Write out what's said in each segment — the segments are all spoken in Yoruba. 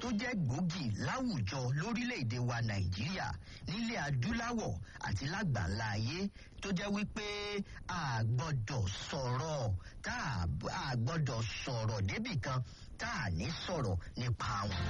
jẹ́ gbòógì láwùjọ lórílẹ̀‐èdè wa nàìjíríà nílẹ̀ adúláwọ̀ àti lágbàńlá ayé tó jẹ́ wípé a gbọ́dọ̀ sọ̀rọ̀ tá a gbọ́dọ̀ sọ̀rọ̀ débì kan tá a ní sọ̀rọ̀ nípa wọn.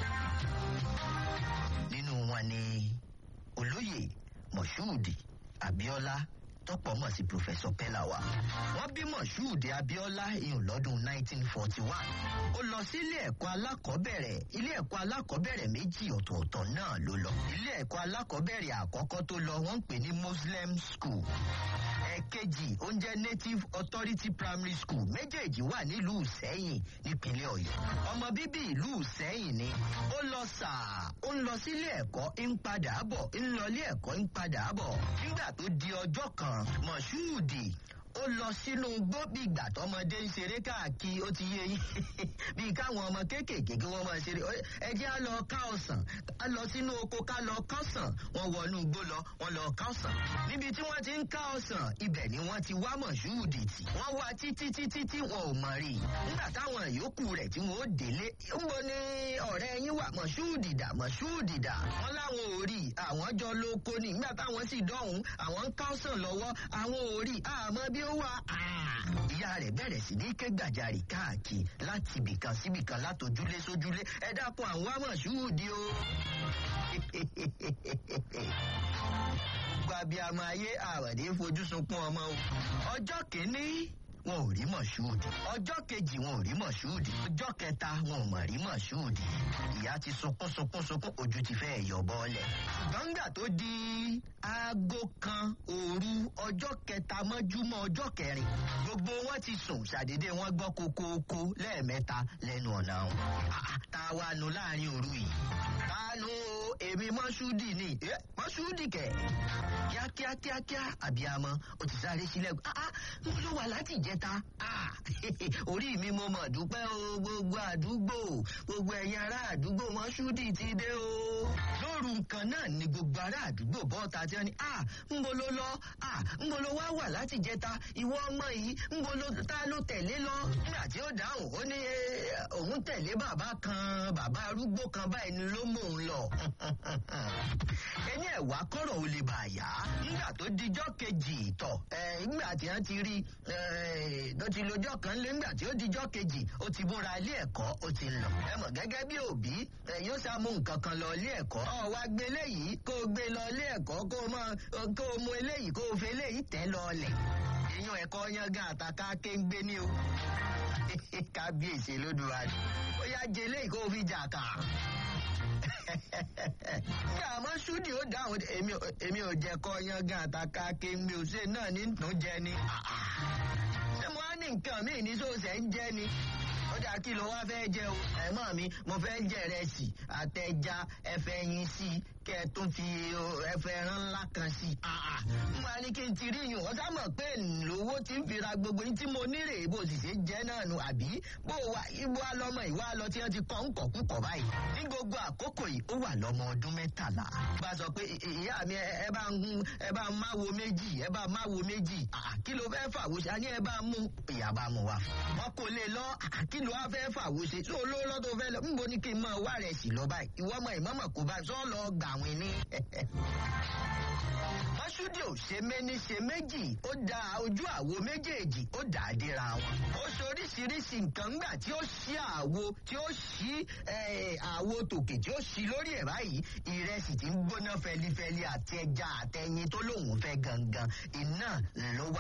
nínú wọn ni olóyè moshood abiola tọpọ mọ sí professor pellawa wọn bí moshood abiola ìhùn lọdún 1941 ó lọ sí ilé ẹ̀kọ́ alákọ̀ọ́bẹ̀rẹ̀ ilé ẹ̀kọ́ alákọ̀ọ́bẹ̀rẹ̀ méjì ọ̀tọ̀ọ̀tọ̀ náà ló lọ ilé ẹ̀kọ́ alákọ̀ọ́bẹ̀rẹ̀ àkọ́kọ́ tó lọ wọ́n ń pè ní muslim school ẹ̀kejì oúnjẹ native authority primary school méjèèjì wà nílùú sẹ́yìn nípínlẹ̀ ọ̀yọ́ ọmọ bíbí ìlú sẹ́yìn ni ó lọ sàá ó ń lọ sílé ẹ̀kọ́ ń padà bọ̀ ń lọ ilé ẹ̀kọ́ ń padà bọ̀ nígbà tó di ọjọ́ kan mọ̀ṣúùdì ó lọ sínú igbó bí ìgbà tọmọdé ń ṣeré káàkiri ó ti yé yín bíi káwọn ọmọ kéékèèké kí wọ́n máa ṣeré ẹ jẹ́ á lọ ká ọ̀sán á lọ sínú oko ká lọ kọ́sàn wọ́n wọnú igbó lọ wọ́n lọ ká ọ̀sán níbi tí wọ́n ti ń ká ọ̀sán ibẹ̀ ni wọ́n ti wá mọ̀ṣúùdì tì wọ́n wá títí títí tí wọn ò mọ̀ rí nígbà táwọn yòókù rẹ̀ tí wọ́n ó délé ń bo ní ọ̀rẹ́ yín wà mọ̀ṣúùdì dà mọ̀ṣúùdì dà wọ́n láwọn ò rí àwọn jọ lóko ní nígbà táwọn sì dọ̀hún àwọn ń ká ọ̀sán lọ́wọ́ àwọn ò rí àmọ́ bí ó wà ìyá rẹ̀ bẹ̀rẹ̀ sí ní ké gbàjarì káàkiri láti ibìkan síbìkan látòjúlé sójúlé ẹ dákun àwọn amọ̀ṣúùdì o. gbàbíàmọ ayé àwàdé fojú sunkún ọmọ o. ọjọ́ kìíní wọn ò rí mọ̀ṣúùdì ọjọ́ kejì wọn ò rí mọ̀ṣúùdì ọjọ́ kẹta wọn ò mọ̀ rí mọ̀ṣúùdì ìyá ti sunkún sunkún sunkún ojú ti fẹ́ yọ bọ́ọ̀lẹ̀. gbọ̀ngà tó di aago kan òru ọjọ́ kẹta mọ́júmọ́ ọjọ́ kẹrin gbogbo wọn ti sùn ṣàdédé wọn gbọ́ kókóókó lẹ́ẹ̀mẹ́ta lẹ́nu ọ̀nà wọn. ta wa nu láàrin òru yìí ta nu èmi mọ́ṣúùdì ni mọ́ṣúùdì kẹ̀ kíákíákíákíá àbíamọ ó ti sáré sílẹ̀ mo ló wà láti ìjẹta orí mi mo mọ̀ dúpẹ́ o gbogbo àdúgbò gbogbo ẹ̀yin ará àdúgbò mọ́ṣúdì ti dé o. lóru nǹkan náà ni gbogbo ará àdúgbò bọ́ọ̀ta tí wọ́n ní ń bo ló lọ ń bo ló wá wà láti ìjẹta ìwọ ọmọ yìí ń bo ló ta ló tẹ̀lé lọ. nígbà tí ó dáhùn ó ní òun tẹ̀lé bàbá kan bàbá arúgbó kan báyìí ni ló mò ń lọ. ẹni ẹ̀wà kọ̀rọ̀ ò lè bà yá nígbà tó dijọ́ kejì ìtọ̀ nígbà tí wọ́n ti rí tó ti lojọ́ kan lé ńgbà tí ó dijọ́ kejì ó ti múra ilé ẹ̀kọ́ ó ti lọ. ẹ mọ̀ gẹ́gẹ́ bí òbí yóò sá mú nǹkan kan lọ ilé ẹ̀kọ́. ọ wá gbé eléyìí kó o gbé lọ ilé ẹ̀kọ́ kó o mọ kó o mú eléyìí kó o fi eléyìí tẹ́ lọ ọlẹ̀. èèyàn ẹ̀kọ́ yangan àtàkà kéńgbé ní o. kábíyèsí lódùmarè ó yá jẹ eléyìí kó o fi jà kà ní àmọ́ ṣúdì ó dáhùn èmi ò jẹ́ kọ́ yangan àtàkà kéńgbé òṣè náà ní tún jẹ ni ṣé mo á ní nǹkan míì ní sóòsẹ̀ ń jẹ́ ni ó dà kí ló wá fẹ́ jẹ o ẹ̀mọ́ mi mo fẹ́ jẹ rẹsì àtẹja ẹ̀fẹ̀ yín sí i kẹ́ ẹ tún fi ẹ̀fẹ̀ ẹran ńlá kan sí i. n wá ní kí n ti rí yùn ọ̀sá mọ̀ pé lówó ti ń fira gbogbo ní tí mo nírè bó sì ṣe jẹ́ náà nu àbí bó wa ibo alọ́mọ ìwà lọ tí wọ́n ti kọ́ ń kọ̀ kúkọ̀ báyìí. ní gbogbo àkókò yìí ó wà lọ́mọ ọdún mẹ́tàlá. bá a sọ pé ìyá mi ẹ bá ń ẹ bá ń máwo méjì ẹ bá ń máwo méjì kí ló fẹ́ fàwọ́ ṣe àní ẹ bá mú ìyá bá mú wa. wọn kò lè lọ kí ló wá fẹ́ fàwọ́ ṣe tó olówó lọ́dọ̀ fẹ́ lọ níbo ni kí n máa wá rẹ̀ sí lọ báyìí ìwọ ọmọ ìmọ̀mọ̀ kò bá sọ lọ gbà wín ní. mọ́ṣúdì ò ṣe méní ṣe méjì ó da ojú àwo méjèèjì ó dà á dira wọn. ó ṣe oríṣiríṣi nǹkan ńgbà tí ó ṣí àwo tí ó ṣí àwo tòkè tí ó ṣí lórí ẹ̀ báyìí ìrẹsì tí ń gbóná fẹlifẹli àti ẹja àtẹyin tó lóun fẹ́ gangan iná ló wà.